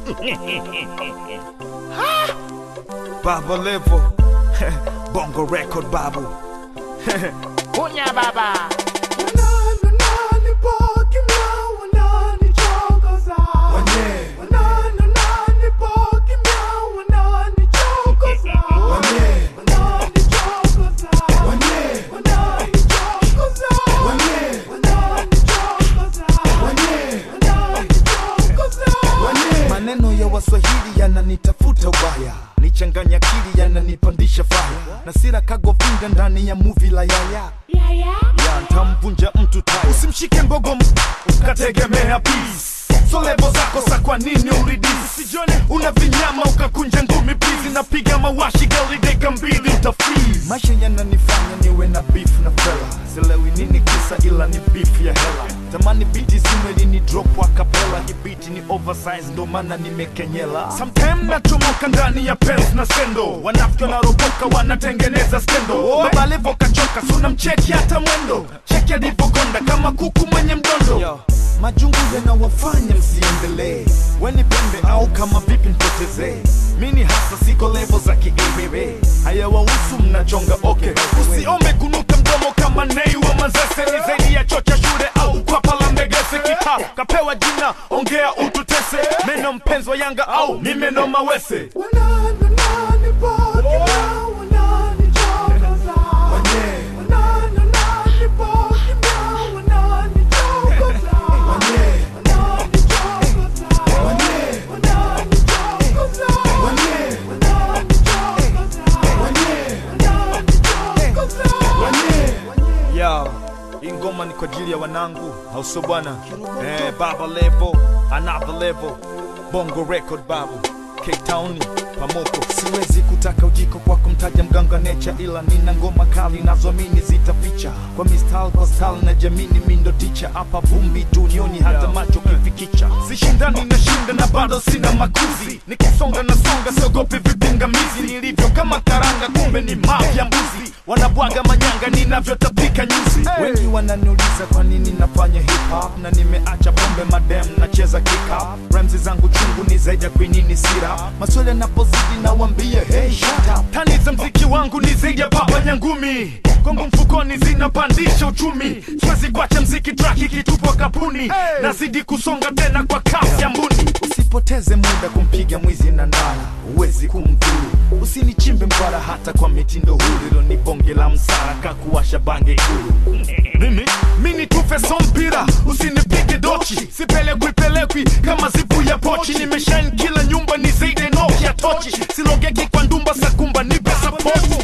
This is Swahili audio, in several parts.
Baba Levo Bongo Record Babu Kunya baba Maneno ya Waswahili yananitafuta ubaya, nichanganya akili yananipandisha faya, na sira kagovinga ndani ya muvi la yaya ya ntamvunja mtu taya. Usimshike mbogo m- ukategemea peace. So levo zako sa kwa nini uridisi sijone una vinyama ukakunja ngumi please napiga mawashi gari deka mbili utafreeze maisha yananifanya niwe na beef na fela silewi nini kisa ila ni beef ya hela tamani biti zimeli ni drop wa kapela hii biti ni oversize ndo maana nimekenyela sometime nachomoka ndani ya pens na sendo wanafiki wanaropoka wanatengeneza skendo baba levo kachoka suna mcheki hata mwendo cheki alivyokonda kama kuku mwenye mdondo majungu yanawafanya msiendelee weni pembe au kama vipi mpotezee mini hasa siko levo za kiebebe hayawahusu mnachonga okay usiombe kunuka mdomo kama nei wa mazese ni zaidi ya chocha shule au kwapa la mbegese kita kapewa jina ongea ututese meno mpenzi wa yanga au ni meno mawese Yo, hii ngoma ni kwa ajili ya wanangu, au sio bwana? Eh, Baba Levo, another level, Bongo Record babu, Cape Town, Pamoko. Siwezi kutaka ujiko kwa kumtaja mganga nature, ila nina ngoma kali nazoamini zitaficha kwa mistari kwa style na jamini, mindo ticha hapa vumbi dunioni, hata macho kifikicha. Sishindani na shinda na bado sina makuzi, nikisonga na songa, siogopi vipingamizi, nilivyo kama karanga, kumbe ni mafya mbuzi, wanabwaga manyanga ninavyotapika nyuzi. Wengi wananiuliza kwa nini nafanya hip hop na nimeacha pombe madem, nacheza kick up. Ramzi zangu chungu ni zaidi ya kwinini sira, maswali yanapozidi nawambia hey shut up. Tani za mziki wangu ni zaidi ya baba nyangumi Kongo mfukoni zinapandisha uchumi, siwezi kuacha mziki track ikitupwa kapuni, nazidi kusonga tena kwa kasi ya mbuni. Usipoteze muda kumpiga mwizi na ndala, huwezi kumdhuru. Usinichimbe mkwara hata kwa mitindo huru, hilo ni bonge la msara kakuwasha bange ikulu. Mimi mini tufe so mpira, usinipige dochi, sipelekwi pelekwi kama zipu ya pochi. Nimeshine kila nyumba ni zaidi ya Nokia tochi, silogeki kwa ndumba sakumba, nipe support.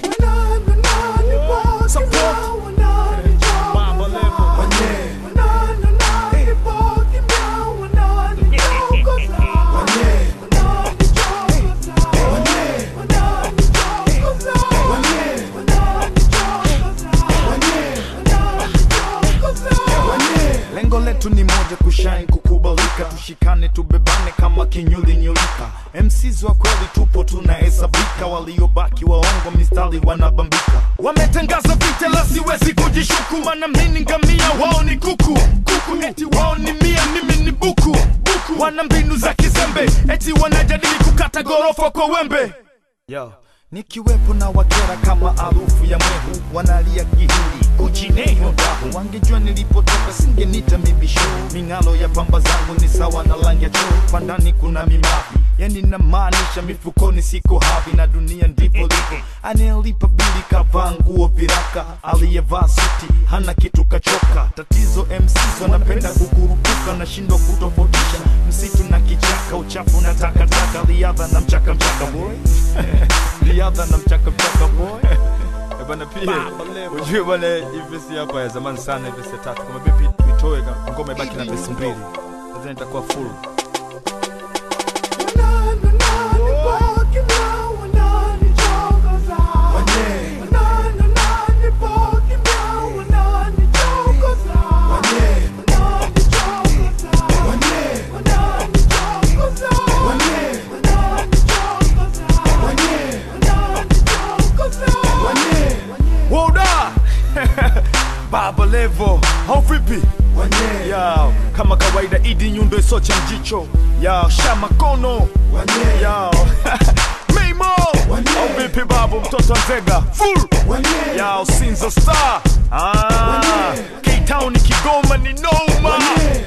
Lengo letu ni moja, kushine, kukubalika, tushikane, tubebane kama kinyuli nyulika. MCs wa kweli tupo tunahesabika, waliobaki waongo mistari wanabambika. Wametangaza vita la siwezi kujishuku, maana mimi ngamia, wao ni kuku kuku, eti wao ni mia, mimi ni buku buku. Wana mbinu za kizembe, eti wanajadili kukata gorofa kwa wembe Yo. Nikiwepo na wakera kama harufu ya mwehu, wanalia kihindi kuchineho dahu. Wangejua nilipotoka singenita mibisho, ming'alo ya pamba zangu ni sawa na rangi ya choo. Kwa ndani kuna mimavi, yani namaanisha mifukoni siko havi, na dunia ndivyo lipo. Anayelipa bili kavaa nguo viraka, aliyevaa suti hana kitu kachoka. Tatizo MCs wanapenda kukurupuka, nashindwa kutofautisha msitu na kichaka, uchafu na takataka, riadha na mchaka mchaka boy riadha na mchaka mchaka boy Eh, bana pia ujue bwana hii vesi hapa ya zamani sana hii vesi ya tatu kama vipi tuitoe ka- ngoma ibaki na vesi mbili nadhani itakuwa full Baba Levo, au vipi? Yeah, kama kawaida idi nyundo isoche mjicho ya shamakono ya Mimo au vipi babu mtoto wa Nzega full ya Sinza Star ah K-Town Kigoma ni noma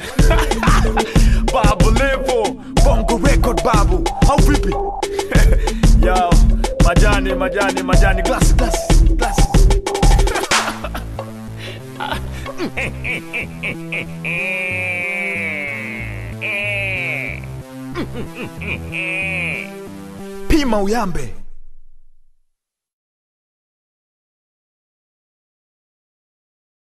Babu Levo Bongo Record babu au vipi ya majani majani majani glass glass glass Pima uyambe